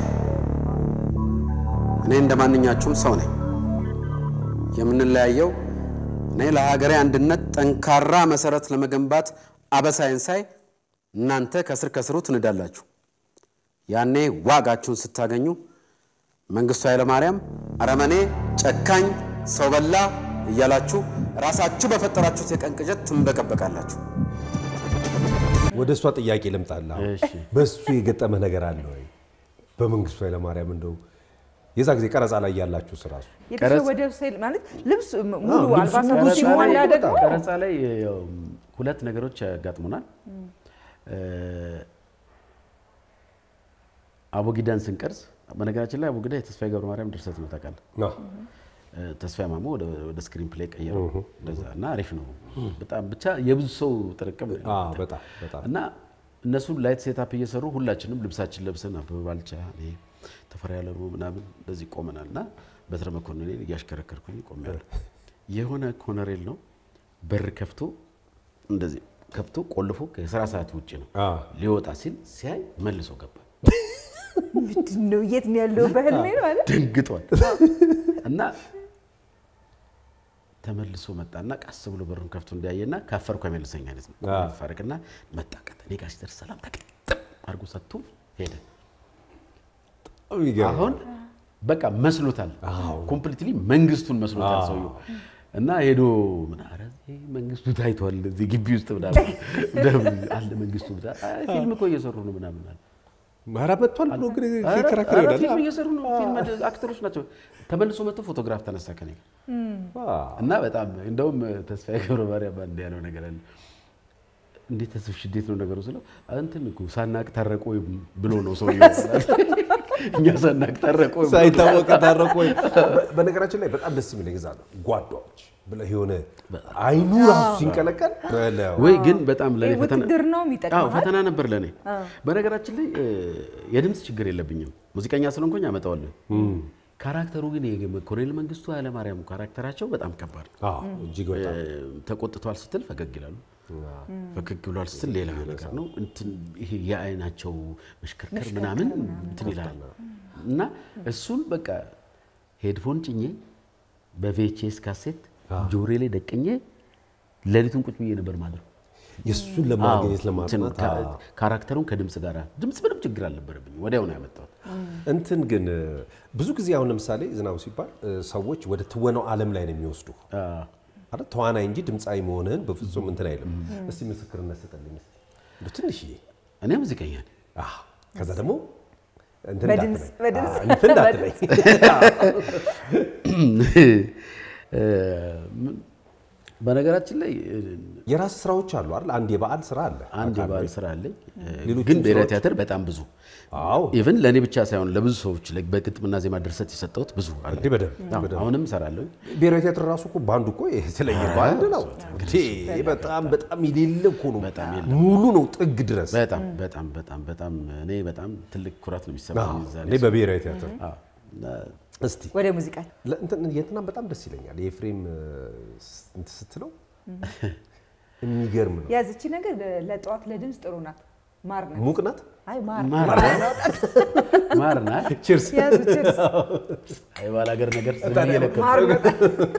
እኔ እንደ ማንኛችሁም ሰው ነኝ። የምንለያየው እኔ ለሀገሬ አንድነት ጠንካራ መሰረት ለመገንባት አበሳይን ሳይ እናንተ ከስር ከስሩ ትንዳላችሁ። ያኔ ዋጋችሁን ስታገኙ መንግስቱ ኃይለማርያም አረመኔ፣ ጨካኝ፣ ሰው በላ እያላችሁ ራሳችሁ በፈጠራችሁት የቀን ቅዠት ትንበቀበቃላችሁ። ወደ እሷ ጥያቄ ልምጣልህ። አሁን እሺ። በሱ የገጠመ ነገር አለ ወይ? በመንግስቱ ኃይለማርያም እንደው የዛ ጊዜ ቀረጻ ላይ ያላችሁ ስራሱ የተሸወደ ሴል ማለት ልብስ ሙሉ ልብሱ አልባሳቱ ሙሉ ሲሞላ ሲሞላ ደግሞ ቀረጻ ላይ ያው ሁለት ነገሮች ያጋጥሙናል። አቦጊዳን ስንቀርጽ በነገራችን ላይ አቦጊዳ የተስፋዬ ገብረ ማርያም ድርሰት ነው ታውቃለህ። አዎ። ተስፋዬ ማሞ ወደ ወደ ስክሪን ፕሌይ ቀየረው እንደዛ እና አሪፍ ነው በጣም ብቻ የብዙ ሰው ጥርቅም ነው። አዎ፣ በጣም በጣም እና እነሱ ላይት ሴታፕ እየሰሩ ሁላችንም ልብሳችን ለብሰን አበበ ባልቻ እኔ ተፈራ ያለሩ ምናምን እንደዚህ ቆመናል እና በትረ መኮንን እያሽከረከርኩኝ ቆሜያለሁ። የሆነ ኮነሬል ነው በር ከፍቶ እንደዚህ ከፍቶ ቆልፎ ከስራ ሰዓት ውጭ ነው አዎ። ሊወጣ ሲል ሲያይ መልሶ ገባ። ምንድን ነው የት ነው ያለው? በህልሜ ነው አለ። ደንግጧል እና ተመልሶ መጣና ቀስ ብሎ በሩን ከፍቶ እንዲያየና ካፈርኩ አይመልሰኝ አይነት ነው። አዎ። ፈርቅና መጣ። ቀጥ እኔ ጋር ሲደርስ ሰላም ተቀጥም አድርጎ ሰጥቶ ሄደ። በጣም ይገርማል። አሁን በቃ መስሎታል፣ ኮምፕሊትሊ መንግስቱን መስሎታል ሰውየው እና ሄዶ ምን ኧረ እዚህ መንግስቱ ታይቷል እዚህ ግቢ ውስጥ ምናምን እንደምን አለ መንግስቱ ብዛ- አይ ፊልም እኮ እየሰሩ ነው ምናምን አለ። ኧረ መጥቷል ብሎ ግን ኧረ ይከራከር ኧረ ይሆናል። ፊልም እየሰሩ ነው ፊልም አክተሮች ናቸው። ተመልሶ መጥቶ ፎቶግራፍ ተነሳ ከኔ ጋር አዎ። እና በጣም እንደውም ተስፋዬ ገብረ ማርያም አንድ ያለው ነገር አለ። እንዴት ተስፍሽ እንዴት ነው ነገሩ ስለው እንትን እኮ ሳናቅ ታረቁ ወይ ብሎ ነው ሰውየው። እኛ ሳናቅ ታረቁ ወይ ብሎ ሳይታወቅ ታረቁ ወይ? በ- በነገራችን ላይ በጣም ደስ የሚለኝ እዛ ነው ጓዷዎች ብለህ የሆነ አይኑ ራሱ ሲንቀለቀል በለው። ወይ ግን በጣም ለኔ ፈተና ውትድርናውም አዎ ይጠቅማል። ፈተና ነበር ለኔ። በነገራችን ላይ እ፣ የድምፅ ችግር የለብኝም ሙዚቀኛ ስለሆንኩኝ አመጣዋለሁ። ካራክተሩ ግን የኮሎኔል መንግስቱ ኃይለማርያም ካራክተራቸው በጣም ከባድ ነው። አዎ፣ እጅግ በጣም እ፣ ተቆጥቷል ስትል ፈገግ ይላሉ። ፈገግ ብሏል ስትል ሌላ ነገር ነው። እንትን ይሄ የአይናቸው መሽከርከር ምናምን እንትን ይላል እና እሱን በቃ ሄድፎን ጭኜ በቪኤችኤስ ካሴት ጆሬ ላይ ደቅኜ ሌሊቱን ቁጭ ብዬ ነበር ማድረው። የእሱን ለማግኘት ለማጥናት ካ- አዎ። ካራክተሩን ከድምፅ ጋር ድምፅ ምንም ችግር አልነበረብኝ። ወዲያው ነው ያመጣሁት። እንትን ግን ብዙ ጊዜ አሁን ለምሳሌ ዝናቡ ሲባል እ፣ ሰዎች ወደ ትወናው ዓለም ላይ ነው የሚወስዱ አይደል? ተዋናይ እንጂ ድምፃዊ መሆንህን በፍጹም እንትን አይልም። እስቲ ምስክርነት ስጠልኝ እስቲ እንደው ትንሽዬ። እኔ ሙዚቀኛ ነኝ። አዎ። ከዛ ደግሞ እንትን በድምፅ- እንዳትለኝ። በድምፅ- አዎ፣ እንትን እንዳትለኝ። እ፣ ምን- በነገራችን ላይ እ፣ የራስ ስራዎች አሉ አይደል? አንድ የበዓል ስራ አለ። አንድ የባህል ስራ አለኝ። ሌሎችም ግን ብሔራዊ ስራዎች? ቲያትር በጣም ብዙ አዎ ኢቭን ለእኔ ብቻ ሳይሆን ለብዙ ሰዎች ላይ በግጥምና ዜማ ድርሰት የሰጠሁት ብዙ አለ። እንዲህ በደንብ አዎ፣ በደንብ አሁንም እሰራለሁ። ብሔራዊ ቲያትር ራሱ እኮ ባንዱ እኮ የተለየ ባንድ ነው። እንዴ በጣም በጣም የሌለ እኮ ነው። በጣም ሙሉ ነው ጥግ ድረስ። በጣም በጣም በጣም በጣም እኔ በጣም ትልቅ ኩራት ነው የሚሰማኝ አዎ፣ እዛ እኔ ላይ በብሔራዊ ቲያትር አዎ። እና እስቲ ወደ ሙዚቃ ለእንትን የእንትናም በጣም ደስ ይለኛል። የኤፍሬም እ፣ እንትን ስትለው የሚገርም ነው። ያዝቺ ነገር ለ- ለጠዋት ለድምፅ ጥሩ ናት። ማር ናት። ሙቅ ናት። አይ ማር ማር ማር ናት። ቺርስ። ያዙ ችርስ አይ ባላገር ነገር ስለሚለቀ ማር በጣም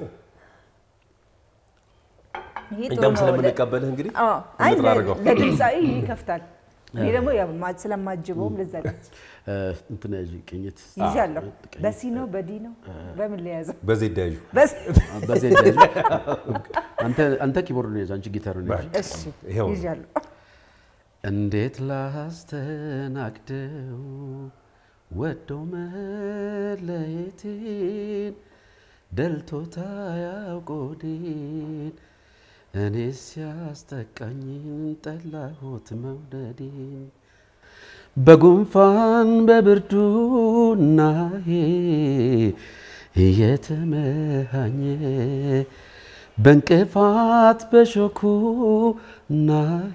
ይሄ ጥሩ እኛም ነው። ስለምንቀበልህ እንግዲህ አዎ። አይ የምትራርገው ለድምፃዊ ይከፍታል። እኔ ደግሞ ያው ማ- ስለማጅበውም ለዛ ነው እንትን ያዥ ቅኝት ይዣለሁ። ቅኝት። በሲ ነው በዲ ነው በምን ለያዘው በዜድ ያዡ በሲ በዚህ ያዥ። አንተ አንተ ኪቦርድ ነው ያዝ፣ አንቺ ጊታር ነው ያዥ። እሺ ይኸው ነው። ይዣለሁ። እንዴት ላስተናግደው ወደው መለየቴን ደልቶታ ያውቆዴን እኔ ሲያስጠቃኝን ጠላሁት መውደዴን በጉንፋን በብርዱናሄ እየተመሃኘ በእንቅፋት በሾኩ ናሄ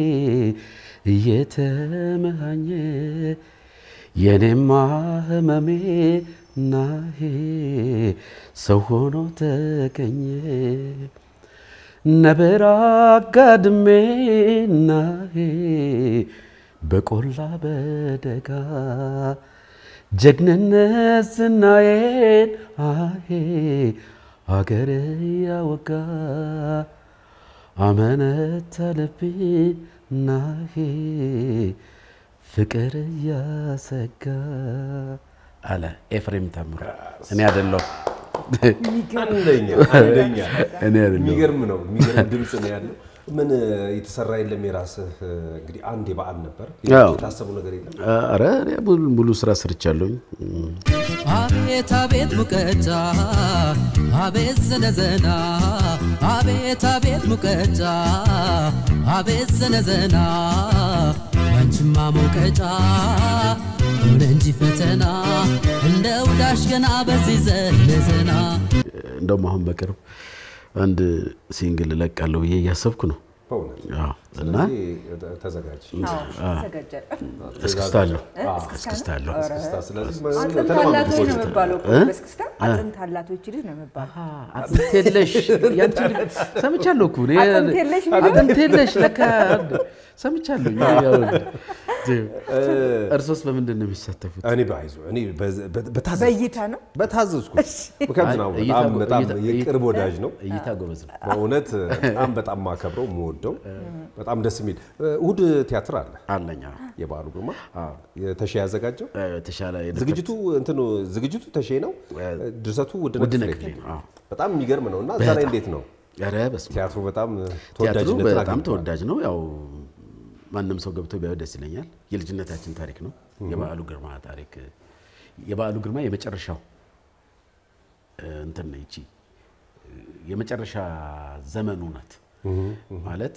እየተመሃኘ የኔማ ህመሜ ናሄ ሰው ሆኖ ተገኘ ነበር አጋድሜ ናሄ በቆላ በደጋ ጀግንነት ዝናዬን አሄ አገር ያወጋ አመነት አለብኝ ናሄ ፍቅር እያሰጋ አለ ኤፍሬም ታምሩ። እኔ አይደለሁ አንደኛ አንደኛ እኔ አይደለሁም። የሚገርም ነው። የሚገርም ድምፅ ነው ያለው። ምን የተሰራ የለም የራስህ እንግዲህ አንድ የበዓል ነበር አዎ። የታሰቡ ነገር የለም። አረ እኔ ሙሉ ሙሉ ስራ ሰርቻለሁኝ። አቤት አቤት ሙቀጫ አቤት ዘነዘና አቤት አቤት ሙቀጫ አቤት ዘነዘና ያንቺማ ሙቀጫ ሆነ እንጂ ፈተና እንደ ውዳሽ ገና በዚህ ዘነዘና እንደውም አሁን በቅርብ አንድ ሲንግል እለቃለሁ ብዬ እያሰብኩ ነው። በእውነት አዎ። እና ስለዚህ ተዘጋጅ። ተዘጋጃል። እስክስታ አለሁ እስክስታ አለሁ። እስክስታ። ስለዚህ አጥንት ተለማምዱ አላት ወይ ነው ሰዎች። የሚባለው እኮ በእስክስታ አጥንት አላት ወይ ይቺ ልጅ ነው የሚባለው። አጥንት የለሽ ያንቺ ልጅ ሰምቻለሁ እኮ እኔ አጥንት የለሽ የሚለው? አጥንት የለሽ ለካ ሰምቻለሁ። ያው እርሶስ በምንድን ነው የሚሳተፉት? እኔ ባይዞ እኔ በዝ- በ- በታዘዝኩት በእይታ ነው በታዘዝኩት ምክንያቱም ነው እይታ- በጣም በጣም እይታ- የቅርብ ወዳጅ ነው። እይታ ጎበዝ ነው። በእውነት በጣም በጣም ማከብረው የምወደው በጣም ደስ የሚል እሑድ ቲያትር አለ። አለኛ የበዓሉ ግርማ የተሼ ያዘጋጀው የተሻለ ዝግጅቱ እንትኑ ዝግጅቱ ተሼ ነው። ድርሰቱ ውድነህ ውድነህ ክፍሌ ክፍሌ ነው። አዎ። በጣም የሚገርም ነው እና እዛ ላይ እንዴት ነው ኧረ በስመ አብ። ቲያትሩ በጣም ቲያትሩ ተወዳጅነትን በጣም አግኝቷል። ተወዳጅ ነው። ያው ማንም ሰው ገብቶ ቢያዩ ደስ ይለኛል። የልጅነታችን ታሪክ ነው። የበዓሉ ግርማ ታሪክ የበዓሉ ግርማ የመጨረሻው እ፣ እንትን ነው ይቺ እ፣ የመጨረሻ ዘመኑ ናት ማለት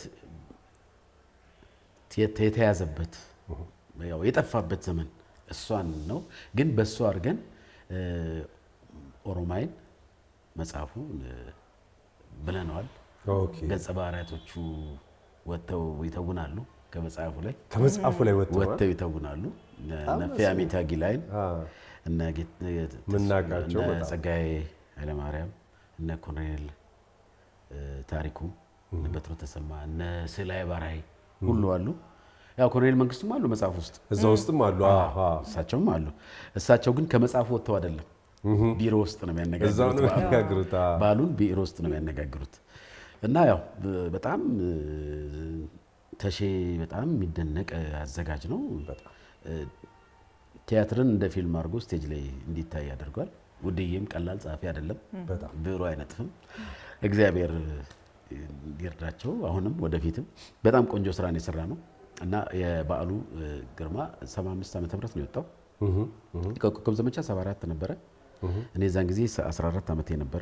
የተ- የተያዘበት ያው የጠፋበት ዘመን እሷን ነው። ግን በእሱ አድርገን እ፣ ኦሮማይን መጽሐፉ እ፣ ብለነዋል። ኦኬ። ገጸ ባህሪያቶቹ ወጥተው ይተውናሉ። ከመጽሐፉ ላይ ከመጽሐፉ ላይ ወጥተዋል። ወጥተው ይተውናሉ። እነ ፊያሜታ ጊላይን አዎ። እነ ጌት- ምናውቃቸው እነ በጣም። ጸጋዬ ኃይለማርያም እነ ኮሎኔል እ፣ ታሪኩ እነ በትሮ ተሰማ እነ ስላይ ባራይ ሁሉ አሉ። ያው ኮሎኔል መንግስቱም አሉ መጽሐፍ ውስጥ እዛ ውስጥም አሉ። አዎ፣ አዎ። እሳቸውም አሉ። እሳቸው ግን ከመጽሐፉ ወጥተው አይደለም ቢሮ ውስጥ ነው እዛው ነው የሚያነጋግሩት። የሚያጋግሩት። አዎ። ባሉን ቢሮ ውስጥ ነው የሚያነጋግሩት እና ያው ብ- በጣም እ፣ ተሼ በጣም የሚደነቅ አዘጋጅ ነው። እ፣ ቲያትርን እንደ ፊልም አድርጎ ስቴጅ ላይ እንዲታይ ያደርጓል። ውድዬም ቀላል ጸሐፊ አይደለም፣ ብዕሩ አይነጥፍም። እግዚአብሔር ይርዳቸው። አሁንም ወደፊትም በጣም ቆንጆ ስራን የሰራ ነው እና የበዓሉ እ፣ ግርማ 75 ዓመተ ምህረት ነው የወጣው። ኮከብ ዘመቻ 74 ነበረ። እኔ የዛን ጊዜ 14 ዓመቴ ነበረ።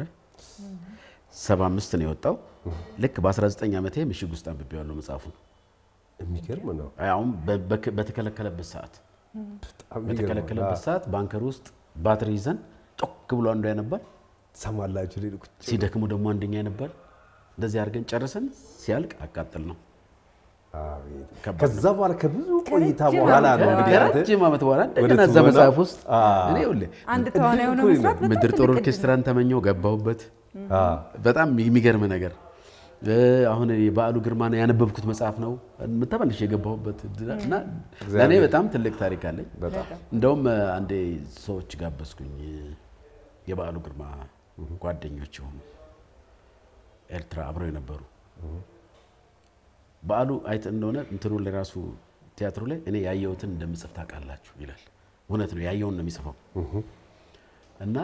75 ነው የወጣው። ልክ በ19 ዓመቴ ምሽግ ውስጥ አንብቤዋለሁ መጽሐፉን። የሚገርም ነው። አሁን በ- በክ- በተከለከለበት ሰዓት በጣም የሚገርም ነው። በተከለከለበት ሰዓት ባንከር ውስጥ ባትሪ ይዘን ጮክ ብሎ አንዱ ያነባል፣ ሰማላችሁ ሌሉ ሲደክሙ ደግሞ አንደኛ ያነባል። እንደዚህ አድርገን ጨርሰን ሲያልቅ አቃጥል ነው። አቤት። ከባድ ከዛ በኋላ ከብዙ ቆይታ ከረጅም በኋላ ነው ዓመት እንግዲህ አንተ ከረጅም ዓመት በኋላ ወደ እንደገና እዛ ትወናው? መጽሐፍ ውስጥ አዎ። እኔ ይኸውልህ አንድ ተዋናይ ሆነ እኮ መስራት በጣም ምድር ጦር ትልቅ እድል ነው። ኦርኬስትራን ተመኘው ገባሁበት። አዎ። በጣም የሚገርም ነገር እ፣ አሁን የበዓሉ ግርማን ያነበብኩት መጽሐፍ ነው ተመልሼ የገባሁበት እና ለእኔ በጣም ትልቅ ታሪክ አለኝ። በጣም እንደውም እ፣ አንዴ ሰዎች ጋበዝኩኝ እ፣ የበዓሉ ግርማ ጓደኞች የሆኑ ኤርትራ አብረው የነበሩ በዓሉ አይተ እንደሆነ እንትኑ ላይ ራሱ ቲያትሩ ላይ እኔ ያየሁትን እንደምጽፍ ታውቃላችሁ ይላል። እውነት ነው፣ ያየውን ነው የሚጽፈው እና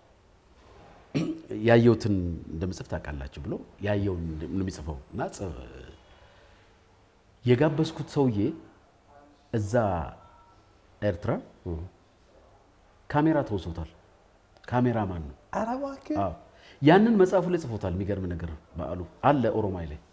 ያየሁትን እንደምጽፍ ታውቃላችሁ ብሎ ያየውን ነው የሚጽፈው እና ጽ- የጋበዝኩት ሰውዬ እዛ ኤርትራ ካሜራ ተወሶታል። ካሜራማን ነው። ኧረ እባክህ አዎ ያንን መጽሐፉ ላይ ጽፎታል። የሚገርም ነገር በዓሉ አለ ኦሮማይ ላይ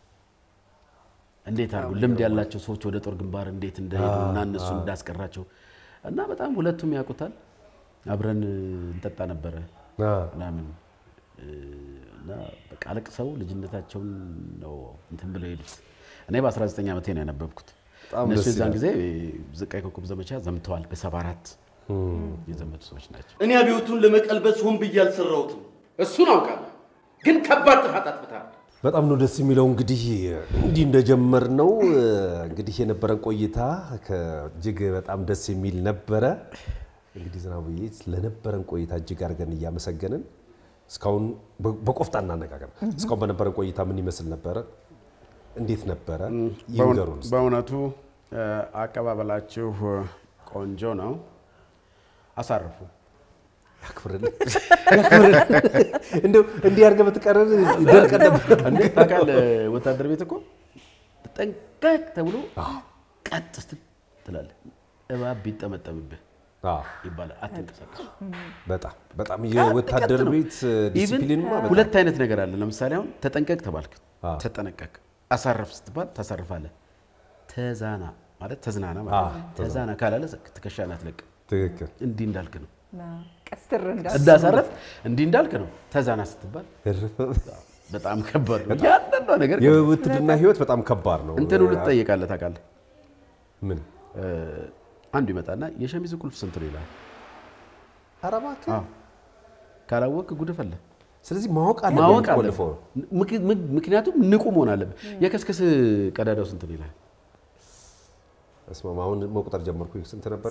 እንዴት አሉ ልምድ ያላቸው ሰዎች ወደ ጦር ግንባር እንዴት እንደሄዱ እና እነሱን እንዳስቀራቸው እና በጣም ሁለቱም ያውቁታል። አብረን እንጠጣ ነበረ አ፣ ምናምን እ፣ እና በቃ አለቅሰው ልጅነታቸውን ነው እንትን ብለው ሄዱት። እኔ በ19 ዓመቴ ነው ያነበብኩት። በጣም እነሱ ደስ የዛን ይላል። ጊዜ ዝቃይ ኮከብ ዘመቻ ዘምተዋል። በ74 የዘመቱ ሰዎች ናቸው። እኔ አብዮቱን ለመቀልበስ ሆን ብዬ አልሰራሁትም። እሱን አውቃለሁ፣ ግን ከባድ ጥፋት አጥፍተሃል። በጣም ነው ደስ የሚለው። እንግዲህ እንዲህ እንደጀመር ነው እንግዲህ የነበረን ቆይታ እጅግ በጣም ደስ የሚል ነበረ። እንግዲህ ዝናቡዬ ለነበረን ቆይታ እጅግ አድርገን እያመሰገንን እስካሁን በ- በቆፍጣና አነጋገር እስካሁን በነበረን ቆይታ ምን ይመስል ነበረ? እንዴት ነበረ? ይንገሩን እስኪ። በእውነቱ እ፣ አቀባበላችሁ ቆንጆ ነው። አሳርፉ። ያክብርልን ያክብርልን። እንደው እንዲህ አድርገህ ብትቀረን ደርቀን ነበር። እንዴ ታውቃለህ፣ ወታደር ቤት እኮ ጠንቀቅ ተብሎ ቀጥ ስትል ትላለህ። እባብ ቢጠመጠምብህ አዎ፣ ይባላል። አትንቀሳቀስ። በጣም በጣም የወታደር ቀጥ ነው። ቤት ዲሲፕሊንማ ኢቭን በጣም ሁለት አይነት ነገር አለ። ለምሳሌ አሁን ተጠንቀቅ ተባልክ፣ አዎ። ተጠነቀቅ። አሳርፍ ስትባል ታሳርፋለህ። ተዛና ማለት ተዝናና ማለት ነው። ተዛና ካላለ ትከሻን አትለቅም። ትክክል። እንዲህ እንዳልክ ነው። ቀስትር እንዳስ እንዳሳረፍ እንዲህ እንዳልክ ነው። ተዛና ስትባል በጣም ከባድ ነው። ያንዳንዷ ነገር የውትድርና ህይወት በጣም ከባድ ነው። እንትን ሁሉ ትጠይቃለህ። ታውቃለህ ምን እ፣ አንዱ ይመጣና የሸሚዝ ቁልፍ ስንት ነው ይላል። ኧረ እባክህ። አዎ ካላወቅ ጉድ ፈለ ስለዚህ ማወቅ አለ ማወቅ አለ። ቆልፎ ምክንያቱም ንቁ መሆን አለብህ። የከስከስ ቀዳዳው ስንት ነው ይላል። እስማማ አሁን መቁጠር ጀመርኩ። ስንት ነበረ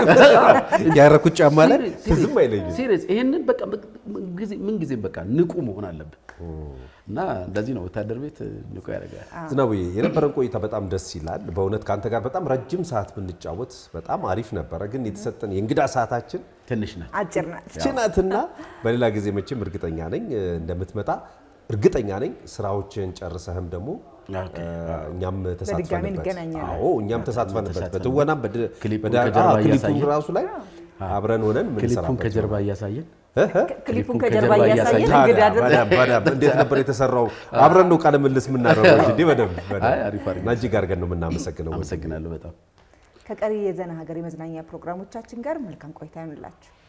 ያረኩት ጫማ ላይ ዝም አይለኝም። ሲሪየስ ይሄንን በቃ ምን ጊዜም በቃ ንቁ መሆን አለብህ እና እንደዚህ ነው ወታደር ቤት ንቁ ያደርጋል። ዝናቡዬ የነበረን ቆይታ በጣም ደስ ይላል። በእውነት ከአንተ ጋር በጣም ረጅም ሰዓት ብንጫወት በጣም አሪፍ ነበረ። ግን የተሰጠን የእንግዳ ሰዓታችን ትንሽ ናት። አጭር ናት። ችናትና በሌላ ጊዜ መቼም እርግጠኛ ነኝ እንደምትመጣ እርግጠኛ ነኝ። ስራዎችን ጨርሰህም ደግሞ ኦኬ። እኛም በድጋሚ ተሳትፈንበት እንገናኛለን። አዎ እኛም ተሳትፈንበት በትወናም በድ- ክሊፑን በዳ- ከጀርባ አዎ፣ ክሊፑን እያሳየን። ራሱ ላይ አብረን ሆነን ክሊፑን የምንሰራበት ከጀርባ እያሳየን ክሊፑን ከጀርባ ከጀርባ እያሳየን እያሳየን። እንግዳ ታዲያ በደንብ በደንብ እንዴት ነበር የተሰራው? አብረን ነው ቃለ ምልልስ የምናደርገው እንጂ እንዲህ በደንብ በደንብ አይ፣ አሪፍ አድርገን። እና እጅግ አድርገን ነው የምናመሰግነው። አመሰግናለሁ በጣም ከቀሪ የዘና ሀገር የመዝናኛ ፕሮግራሞቻችን ጋር መልካም ቆይታ ይሆንላችሁ።